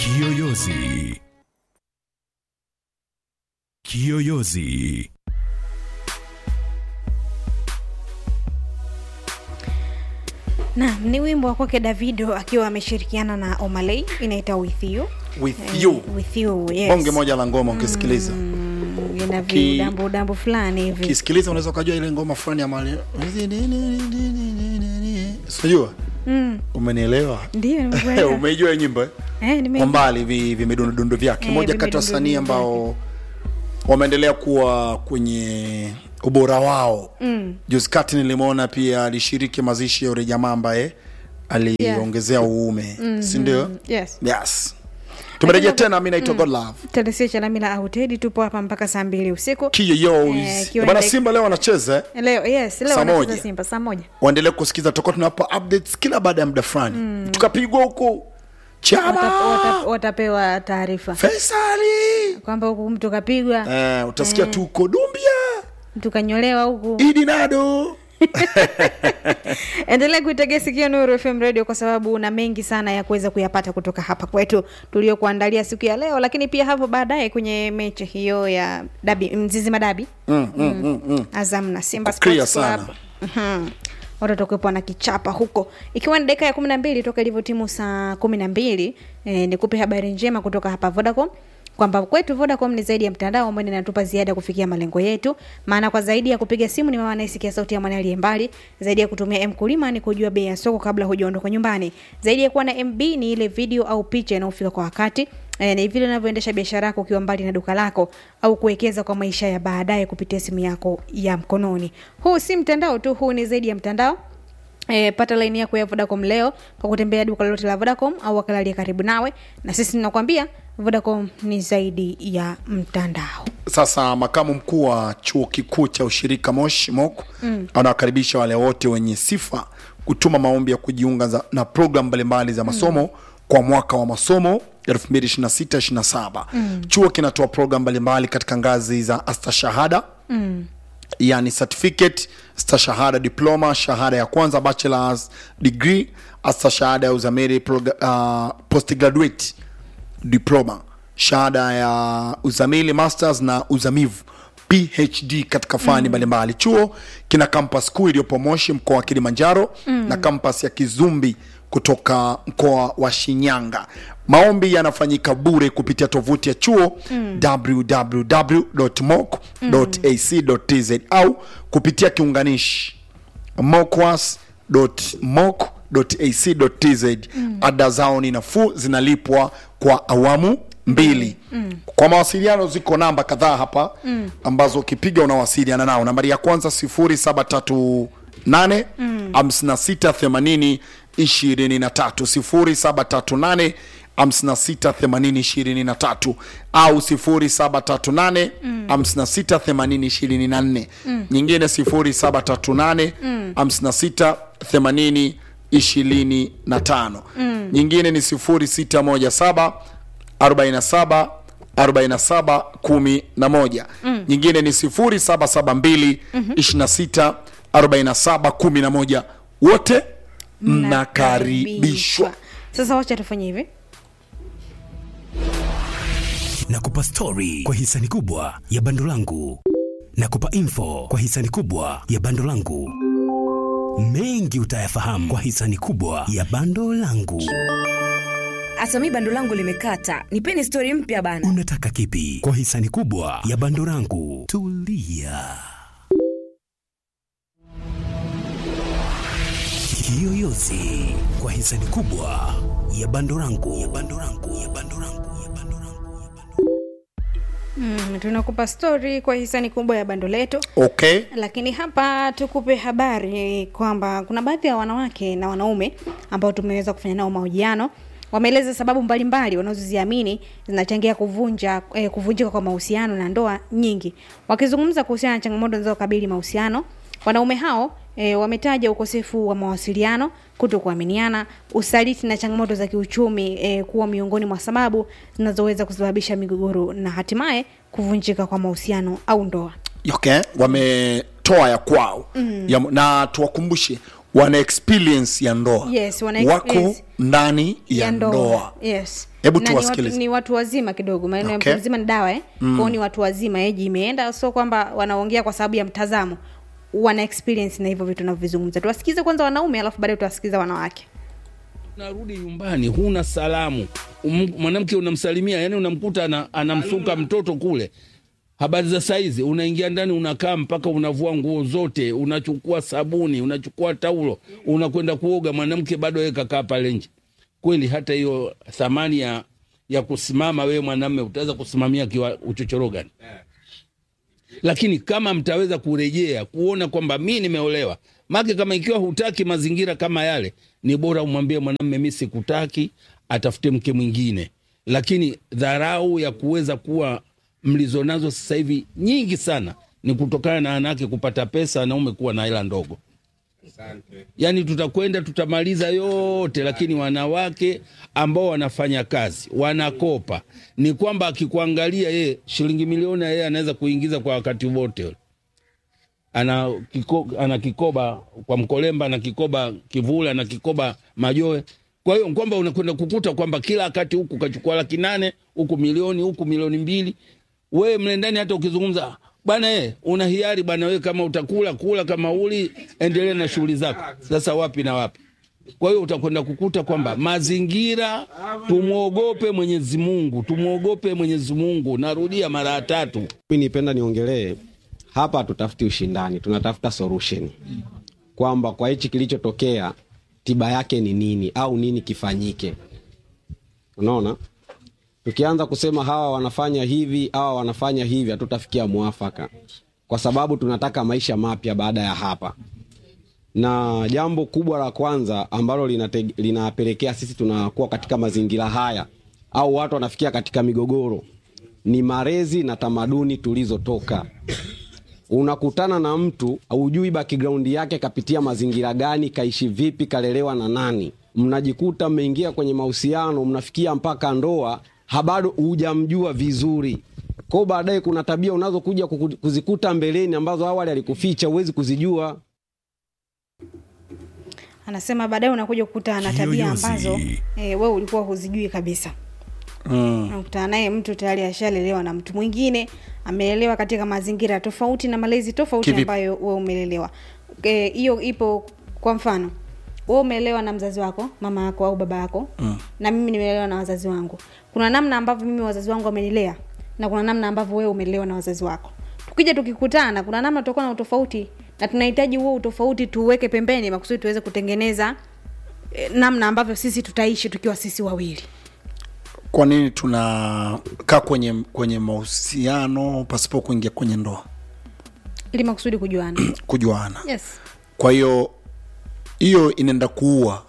Kiyoyozi. Kiyoyozi. Naam, ni wimbo wa kwake Davido akiwa ameshirikiana na Omalay inaita with you. with Eh, you With you, yes. bonge moja la ngoma ukisikiliza Mm, ina Ki- vidambu udambu fulani hivi. ukisikiliza unaweza ukajua ile ngoma fulani ya mali sijua Mm, umenielewa ndio nimekuelewa. umeijua hiyo nyimbo eh? Eh, nime- kwa mbali vi- vimedundudu vyake Eh, moja kati ya vimedundu wasanii vyake. ambao wameendelea kuwa kwenye ubora wao mm. juzi kati nilimwona pia alishiriki mazishi ya ule jamaa ambaye aliongezea uume mm-hmm. sindio Yes. yes tumerejea tena mi naitwa godlove Telesia Chalamila au Teddy tupo hapa mpaka saa mbili usiku. Eh, kiyoyos ikiwa bana ni- simba leo wanacheza eh? Leo yes, leo Saa wanacheza moja. Simba saa moja. waendelee kusikiza tutakuwa tunawapa updates kila baada ya muda fulani mm. tukapigwa huko chama Wata- wata- Watapewa taarifa Faisali kwamba huku mtu kapigwa, eh, utasikia tu uko Dumbia mtu kanyolewa huku. Idi Nado endelea kuitegea sikio Nuru FM Radio kwa sababu una mengi sana ya kuweza kuyapata kutoka hapa kwetu tuliokuandalia siku ya leo, lakini pia hapo baadaye kwenye mechi hiyo ya dabi Mzizima dabi mm, mm, mm, mm. Azam na Simba Uko clear Sports sana. Club. Mhm. watoto kuwepo na kichapa huko ikiwa ni dakika ya kumi na mbili toka ilivyo timu saa kumi na mbili eh, nikupe habari njema kutoka hapa Vodacom kwamba kwetu Vodacom ni zaidi ya mtandao ambao inatupa ziada kufikia malengo yetu. Maana kwa zaidi ya kupiga simu ni mama anayesikia sauti ya mwana aliye mbali, zaidi ya kutumia mkulima ni kujua bei ya soko kabla hujaondoka nyumbani, zaidi ya kuwa na MB ni ile video au picha inayofika kwa wakati eh, ni vile unavyoendesha biashara yako ukiwa mbali na duka lako au kuwekeza kwa maisha ya baadaye kupitia simu yako ya mkononi. Huu si mtandao tu, huu ni zaidi ya mtandao. E, pata laini yako ya Vodacom leo kwa kutembea duka lolote la Vodacom au wakala aliye karibu nawe, na sisi tunakwambia Vodacom ni zaidi ya mtandao. Sasa makamu mkuu wa chuo kikuu cha ushirika Moshi MOC mm. anawakaribisha wale wote wenye sifa kutuma maombi ya kujiunga za, na programu mbalimbali za masomo mm. kwa mwaka wa masomo 2026-27 mm. chuo kinatoa programu mbalimbali katika ngazi za astashahada mm yani certificate stashahada diploma shahada ya kwanza bachelors degree astashahada ya uzamili proga- uh, postgraduate diploma shahada ya uzamili masters na uzamivu phd katika fani mbalimbali chuo kina kampas kuu iliyopo moshi mkoa wa kilimanjaro mm. na kampas ya kizumbi kutoka mkoa wa shinyanga maombi yanafanyika bure kupitia tovuti ya chuo mm. www.moc.ac.tz au kupitia kiunganishi mocwas.moc.ac.tz mm. ada zao ni nafuu zinalipwa kwa awamu mbili mm. kwa mawasiliano ziko namba kadhaa hapa mm. ambazo ukipiga unawasiliana nao nambari ya kwanza 0738 mm. 5680 23 0738 568023 au 0738 568024 nyingine 0738 568025 nyingine ni 0617 47 47 11 nyingine ni 0772 26 47 11 wote mnakaribishwa Sasa wacha tufanye hivi. Nakupa stori kwa hisani kubwa ya bando langu. Nakupa info kwa hisani kubwa ya bando langu. Mengi utayafahamu kwa hisani kubwa ya bando langu. hata mi bando langu limekata nipeni stori mpya bana Unataka kipi kwa hisani kubwa ya bando langu? Tulia. Kiyoyozi kwa hisani kubwa ya bando langu. Ya bando langu. Ya bando langu. Ya bando langu. Ya bando Mm, tunakupa stori kwa hisani kubwa ya bando letu okay lakini hapa tukupe habari kwamba kuna baadhi ya wanawake na wanaume ambao tumeweza kufanya nao mahojiano wameeleza sababu mbalimbali wanazoziamini zinachangia kuvunja eh, kuvunjika kwa mahusiano na ndoa nyingi wakizungumza kuhusiana na changamoto zinazokabili mahusiano wanaume hao E, wametaja ukosefu wa mawasiliano kuto kuaminiana usaliti na changamoto za kiuchumi e, kuwa miongoni mwa sababu zinazoweza kusababisha migogoro na hatimaye kuvunjika kwa mahusiano au ndoa okay wametoa ya kwao mm. ya, na tuwakumbushe wana experience ya ndoa Yes, wana wako experience ndani ya, ndoa, yes Hebu Na ni watu- tuwasikilize. ni watu wazima kidogo maneno Okay. ya mtu mzima ni dawa eh? mm. kwao ni watu wazima eji imeenda sio kwamba wanaongea kwa sababu ya mtazamo wana experience na hivyo vitu navyovizungumza tuwasikize kwanza wanaume alafu baadaye tuwasikiza wanawake unarudi nyumbani huna salamu Um- mwanamke unamsalimia yani unamkuta ana, anamsuka mtoto kule habari za saizi unaingia ndani unakaa mpaka unavua nguo zote unachukua sabuni unachukua taulo unakwenda kuoga mwanamke bado yeye kakaa pale nje kweli hata hiyo thamani ya ya kusimama wewe mwanamme utaweza kusimamia kiwa uchochoro gani lakini kama mtaweza kurejea kuona kwamba mi nimeolewa make kama ikiwa hutaki mazingira kama yale ni bora umwambie mwanamme mi sikutaki atafute mke mwingine lakini dharau ya kuweza kuwa mlizo nazo sasa hivi nyingi sana ni kutokana na wanawake kupata pesa wanaume kuwa na hela ndogo yaani tutakwenda tutamaliza yote lakini wanawake ambao wanafanya kazi wanakopa ni kwamba akikuangalia yeye shilingi milioni yeye anaweza kuingiza kwa wakati wote ule ana, kiko, ana kikoba kwa mkolemba ana kikoba kivula ana kikoba majoe kwa hiyo kwamba unakwenda kukuta kwamba kila wakati huku kachukua laki nane huku milioni huku milioni mbili wewe mle ndani hata ukizungumza bwana e, una hiari bwana wewe kama utakula kula kama uli endelea na shughuli zako sasa wapi na wapi kwa hiyo utakwenda kukuta kwamba mazingira tumwogope mwenyezi mungu tumwogope mwenyezi mungu narudia mara ya tatu mi nipenda niongelee hapa hatutafuti ushindani tunatafuta solution kwamba kwa hichi kilichotokea tiba yake ni nini au nini kifanyike unaona tukianza kusema hawa wanafanya hivi hawa wanafanya hivi hatutafikia mwafaka kwa sababu tunataka maisha mapya baada ya hapa na jambo kubwa la kwanza ambalo linate- linapelekea sisi tunakuwa katika mazingira haya au watu wanafikia katika migogoro ni malezi na tamaduni tulizotoka unakutana na mtu haujui background yake kapitia mazingira gani kaishi vipi kalelewa na nani mnajikuta mmeingia kwenye mahusiano mnafikia mpaka ndoa habado hujamjua vizuri kwao baadaye kuna tabia unazokuja kuku- kuzikuta mbeleni ambazo awali alikuficha huwezi kuzijua anasema baadaye unakuja kukuta ana tabia Kiyoyozi. ambazo e, we ulikuwa huzijui kabisa mm. nakutana naye mtu tayari ashalelewa na mtu mwingine amelelewa katika mazingira tofauti na malezi tofauti Kivipi? ambayo we umelelewa Eh, hiyo ipo kwa mfano we umelelewa na mzazi wako mama yako au baba yako mm. na mimi nimelelewa na wazazi wangu kuna namna ambavyo mimi wazazi wangu wamenilea na kuna namna ambavyo wewe umelelewa na wazazi wako tukija tukikutana kuna namna tutakuwa na utofauti na tunahitaji huo utofauti tuuweke pembeni makusudi tuweze kutengeneza eh, namna ambavyo sisi tutaishi tukiwa sisi wawili kwa nini tunakaa kwenye kwenye mahusiano pasipo kuingia kwenye ndoa ili makusudi kujuana kujuana yes kwa hiyo hiyo inaenda kuua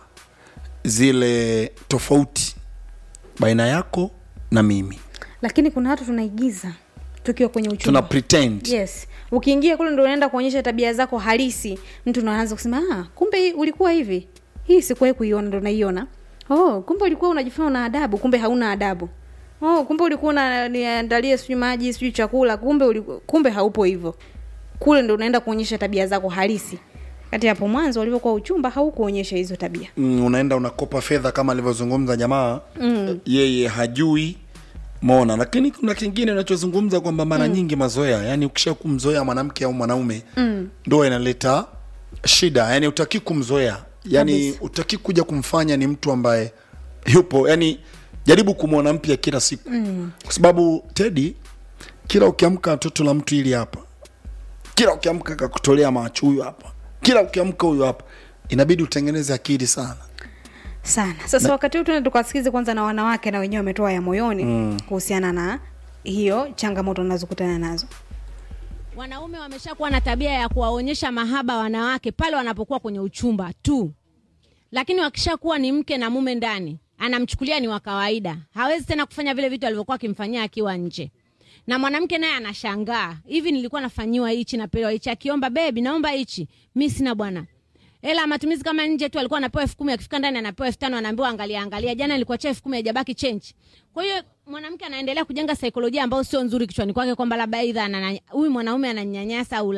zile tofauti baina yako na mimi lakini kuna watu tunaigiza tukiwa kwenye uchumba tuna pretend yes ukiingia kule ndo unaenda kuonyesha tabia zako halisi mtu ndo anaanza kusema ah, kumbe hii ulikuwa hivi hii sikuwahi kuiona ndo naiona oh kumbe ulikuwa unajifanya una adabu kumbe hauna adabu oh kumbe ulikuwa unaniandalia sijui maji sijui chakula kumbe uliku, kumbe haupo hivyo kule ndo unaenda kuonyesha tabia zako halisi kati hapo mwanzo ulivyokuwa uchumba haukuonyesha hizo tabia mm, unaenda unakopa fedha kama alivyozungumza jamaa mm. yeye hajui mona lakini kuna kingine unachozungumza kwamba mara mm. nyingi mazoea yani ukisha kumzoea mwanamke au mwanaume mm. ndoa inaleta shida yani utaki kumzoea yani utaki kuja kumfanya ni mtu ambaye yupo yani jaribu kumwona mpya kila siku mm. kwa sababu tedi kila ukiamka toto la mtu ili hapa kila ukiamka kakutolea macho huyu hapa kila ukiamka huyu hapa inabidi utengeneze akili sana sana sasa wakati huu tuende tukawasikize kwanza na wanawake na wenyewe wametoa ya moyoni mm. kuhusiana na hiyo changamoto unazokutana nazo wanaume wameshakuwa na tabia ya kuwaonyesha mahaba wanawake pale wanapokuwa kwenye uchumba tu lakini wakishakuwa ni mke na mume ndani anamchukulia ni wa kawaida hawezi tena kufanya vile vitu alivyokuwa akimfanyia akiwa nje na mwanamke naye anashangaa hivi nilikuwa nafanyiwa hichi napewa hichi akiomba bebi naomba hichi mi sina bwana hela ya matumizi kama nje tu alikuwa anapewa elfu kumi akifika ndani anapewa elfu tano anaambiwa angalia angalia jana ilikuwa cha elfu kumi haijabaki chenji kwa hiyo mwanamke anaendelea kujenga saikolojia ambayo sio nzuri kichwani kwake kwamba labda aidha anana- huyu mwanaume ananyanyasa au la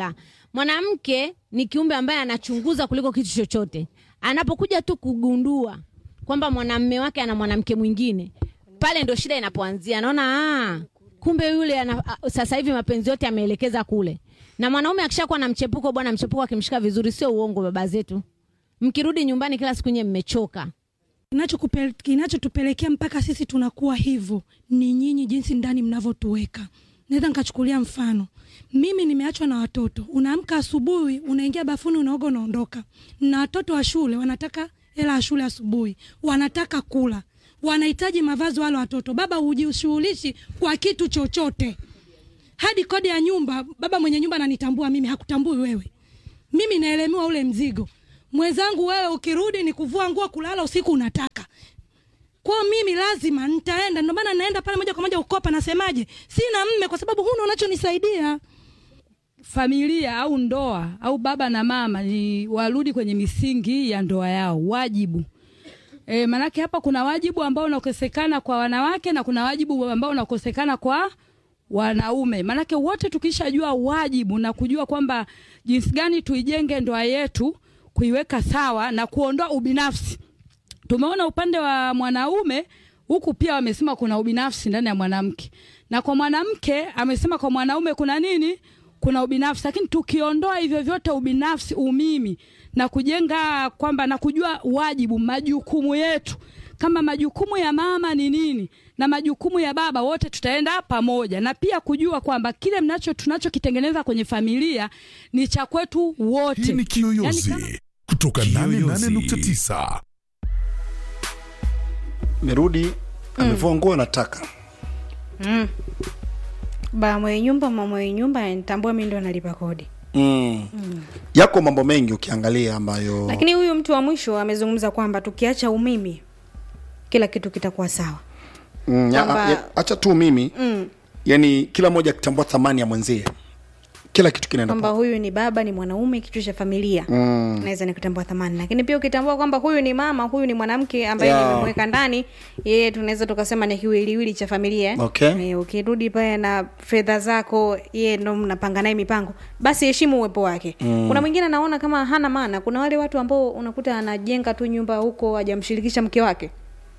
mwanamke ni kiumbe ambaye anachunguza kuliko kitu chochote anapokuja tu kugundua kwamba mwanamme wake ana mwanamke mwingine pale ndo shida inapoanzia anaona ah, kumbe yule ana, a, sasa hivi mapenzi yote ameelekeza kule na mwanaume akishakuwa na mchepuko bwana mchepuko akimshika vizuri sio uongo baba zetu mkirudi nyumbani kila siku nye mmechoka Kinachokupe- kinachotupelekea mpaka sisi tunakuwa hivyo ni nyinyi, jinsi ndani mnavyotuweka. Naweza nikachukulia mfano, mimi nimeachwa na watoto. Unaamka asubuhi, unaingia bafuni, unaoga, unaondoka, na watoto wa shule wanataka hela ya shule asubuhi, wanataka kula, wanahitaji mavazi wale watoto. Baba hujishughulishi kwa kitu chochote, hadi kodi ya nyumba. Baba mwenye nyumba ananitambua mimi, hakutambui wewe. Mimi naelemewa ule mzigo. Mwenzangu wewe, ukirudi ni kuvua nguo, kulala usiku unataka kwa mimi lazima nitaenda, ndio maana naenda pale moja kwa moja ukopa. Nasemaje? Sina mme kwa sababu huna unachonisaidia. familia au ndoa au baba na mama ni warudi kwenye misingi ya ndoa yao, wajibu e, manake hapa kuna wajibu ambao unakosekana kwa wanawake na kuna wajibu ambao unakosekana kwa wanaume. Manake wote tukishajua wajibu na kujua kwamba jinsi gani tuijenge ndoa yetu, kuiweka sawa na kuondoa ubinafsi. Tumeona upande wa mwanaume huku pia wamesema kuna ubinafsi ndani ya mwanamke, na kwa mwanamke amesema kwa mwanaume kuna nini? Kuna ubinafsi. Lakini tukiondoa hivyo vyote, ubinafsi, umimi, na kujenga kwamba na kujua wajibu, majukumu yetu kama majukumu ya mama ni nini na majukumu ya baba, wote tutaenda pamoja, na pia kujua kwamba kile mnacho tunachokitengeneza kwenye familia ni cha kwetu wote. Hii ni Kiyoyozi Yaani kama- kutoka Kiyoyozi. 88.9. merudi amevua nguo anataka ba mwenye nyumba mama mwenye nyumba nitambua mi ndo nalipa kodi mm. yako mambo mengi ukiangalia ambayo lakini huyu mtu wa mwisho amezungumza kwamba tukiacha umimi kila kitu kitakuwa sawa mm, ya, kwamba- ya, acha tu mimi mm. yani kila mmoja akitambua thamani ya mwenzie kila kitu kinaenda kwamba poa. huyu ni baba ni mwanaume kichwa cha familia Mm. naweza nikutambua thamani lakini pia ukitambua kwamba huyu ni mama huyu ni mwanamke ambaye Yeah. nimemweka ndani yeye tunaweza tukasema ni kiwiliwili cha familia eh. Okay. Eh, ukirudi pale na fedha zako yeye ndo mnapanga naye mipango basi heshimu uwepo wake mm. kuna mwingine anaona kama hana maana kuna wale watu ambao unakuta anajenga tu nyumba huko hajamshirikisha mke wake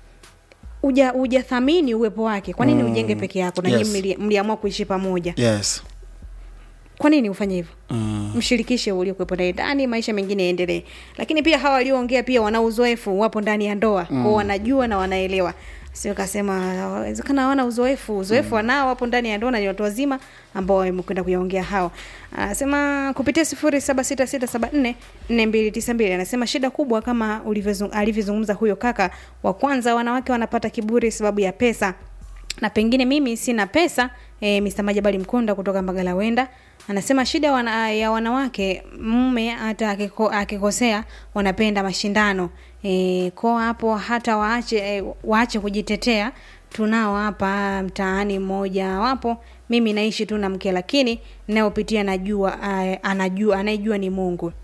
uja ujathamini uwepo wake kwa nini Mm. ujenge peke yako na Yes. yes. mli, mliamua kuishi pamoja yes kwa nini ufanye hivyo mm. mshirikishe uliokuwepo naye ndani maisha mengine yaendelee lakini pia hawa walioongea pia wana uzoefu wapo ndani ya ndoa mm. kwao wanajua na wanaelewa sio kasema wezekana hawana uzoefu uzoefu wanao wapo ndani ya ndoa na ni watu wazima ambao wamekwenda kuyaongea hao anasema kupitia sifuri saba sita sita saba nne nne mbili tisa mbili anasema shida kubwa kama ulivyozung- alivyozungumza huyo kaka wa kwanza wanawake wanapata kiburi sababu ya pesa na pengine mimi sina pesa e, Mr. Majabali Mkonda kutoka Mbagala Wenda anasema shida wana, ya wanawake mume hata akiko, akikosea wanapenda mashindano e, ko hapo hata waache e, waache kujitetea tunao hapa mtaani mmoja wapo mimi naishi tu na mke lakini nayopitia najua uh, anajua anayejua ni Mungu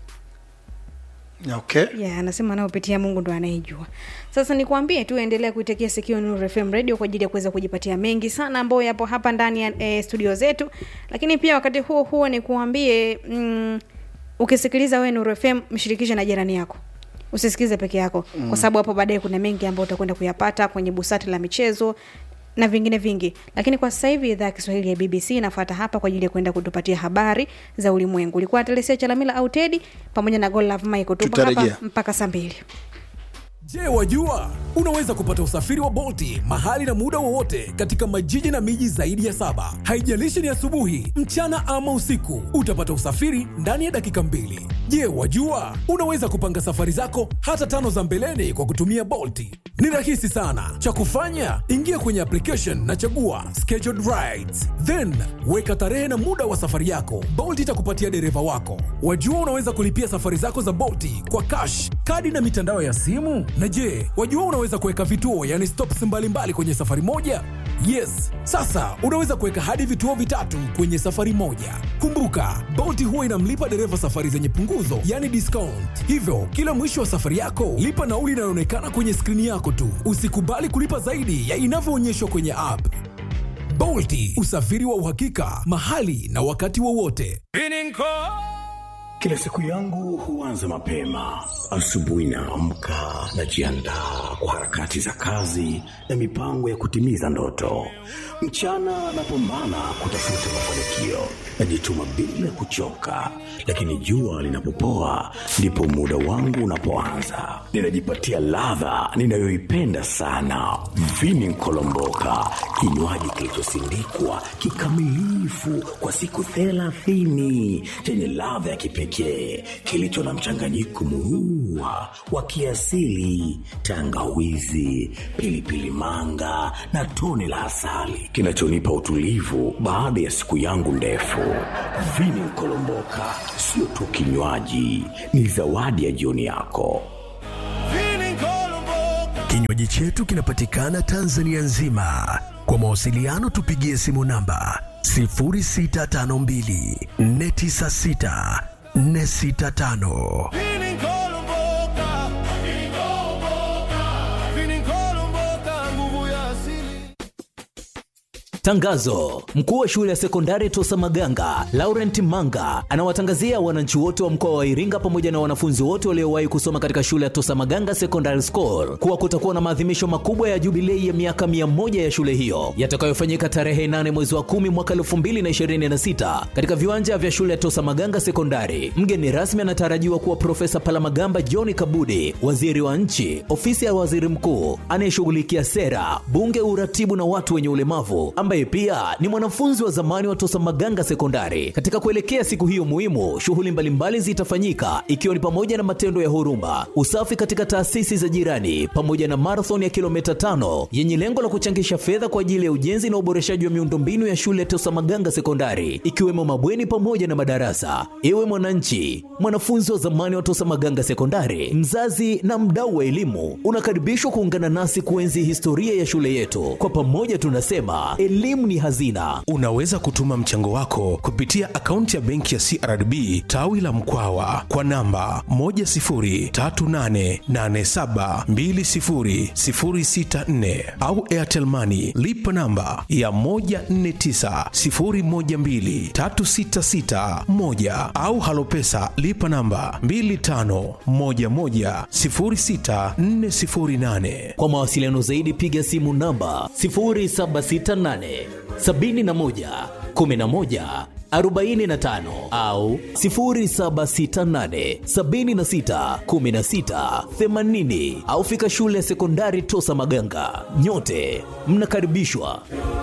okay yeah, anasema anayopitia mungu ndo anayejua sasa nikuambie tu endelea kuitekea sikio Nuru FM radio kwa ajili ya kuweza kujipatia mengi sana ambayo yapo hapa ndani ya e, studio zetu lakini pia wakati huo huo nikuambie mm, ukisikiliza wewe Nuru FM mshirikishe na jirani yako usisikilize peke yako mm. kwa sababu hapo baadaye kuna mengi ambayo utakwenda kuyapata kwenye busati la michezo na vingine vingi lakini kwa sasa hivi idhaa ya kiswahili ya bbc inafuata hapa kwa ajili ya kwenda kutupatia habari za ulimwengu ulikuwa telesia chalamila au tedi pamoja na golove michael tupo hapa Tutarejea. mpaka saa mbili Je, wajua unaweza kupata usafiri wa Bolti mahali na muda wowote katika majiji na miji zaidi ya saba. Haijalishi ni asubuhi, mchana ama usiku, utapata usafiri ndani ya dakika mbili. Je, wajua unaweza kupanga safari zako hata tano za mbeleni kwa kutumia Bolti? Ni rahisi sana. Cha kufanya, ingia kwenye application na chagua scheduled rides, then weka tarehe na muda wa safari yako. Bolt itakupatia dereva wako. Wajua unaweza kulipia safari zako za Bolti kwa cash, kadi na mitandao ya simu. Na je, wajua unaweza kuweka vituo, yani stops mbalimbali kwenye safari moja? Yes, sasa unaweza kuweka hadi vituo vitatu kwenye safari moja. Kumbuka, Bolt huwa inamlipa dereva safari zenye punguzo, yani discount. Hivyo, kila mwisho wa safari yako, lipa nauli inayoonekana kwenye skrini yako tu. Usikubali kulipa zaidi ya inavyoonyeshwa kwenye app. Bolti, usafiri wa uhakika, mahali na wakati wowote. Kila siku yangu huanza mapema. Asubuhi naamka, najiandaa kwa harakati za kazi na mipango ya kutimiza ndoto. Mchana napambana kutafuta mafanikio, najituma bila kuchoka, lakini jua linapopoa ndipo muda wangu unapoanza. Ninajipatia ladha ninayoipenda sana, vini nkolomboka, kinywaji kilichosindikwa kikamilifu kwa siku thelathini chenye ladha ya kipekee kilicho na mchanganyiko murua wa kiasili, tangawizi, pilipili manga na tone la asali kinachonipa utulivu baada ya siku yangu ndefu. Vini Nkolomboka sio tu kinywaji, ni zawadi ya jioni yako. Kinywaji chetu kinapatikana Tanzania nzima. Kwa mawasiliano tupigie simu namba 0652 496 465. Tangazo: mkuu wa shule ya sekondari Tosa Maganga Laurent Manga anawatangazia wananchi wote wa mkoa wa Iringa pamoja na wanafunzi wote waliowahi kusoma katika shule ya Tosa Maganga Secondary School kuwa kutakuwa na maadhimisho makubwa ya jubilei ya miaka mia moja ya shule hiyo yatakayofanyika tarehe 8 mwezi wa 10 mwaka 2026 katika viwanja vya shule ya Tosa Maganga Sekondari. Mgeni rasmi anatarajiwa kuwa Profesa Palamagamba John Kabudi, waziri wa nchi, ofisi ya waziri mkuu anayeshughulikia sera, bunge, uratibu na watu wenye ulemavu ambaye pia ni mwanafunzi wa zamani wa Tosa Maganga Sekondari. Katika kuelekea siku hiyo muhimu, shughuli mbalimbali zitafanyika ikiwa ni pamoja na matendo ya huruma, usafi katika taasisi za jirani, pamoja na marathon ya kilomita tano yenye lengo la kuchangisha fedha kwa ajili ya ujenzi na uboreshaji wa miundombinu ya shule ya Tosa Maganga Sekondari, ikiwemo mabweni pamoja na madarasa. Ewe mwananchi, mwanafunzi wa zamani wa Tosa Maganga Sekondari, mzazi na mdau wa elimu, unakaribishwa kuungana nasi kuenzi historia ya shule yetu. Kwa pamoja tunasema elimu ni hazina. Unaweza kutuma mchango wako kupitia akaunti ya benki ya CRDB tawi la Mkwawa kwa namba 10388720064 au Airtel Money lipa namba ya 1490123661 au Halopesa lipa namba 25110648. Kwa mawasiliano zaidi piga simu namba 0768 71 11 45 au 0768 76 16 80 au fika shule ya sekondari Tosa Maganga. Nyote mnakaribishwa.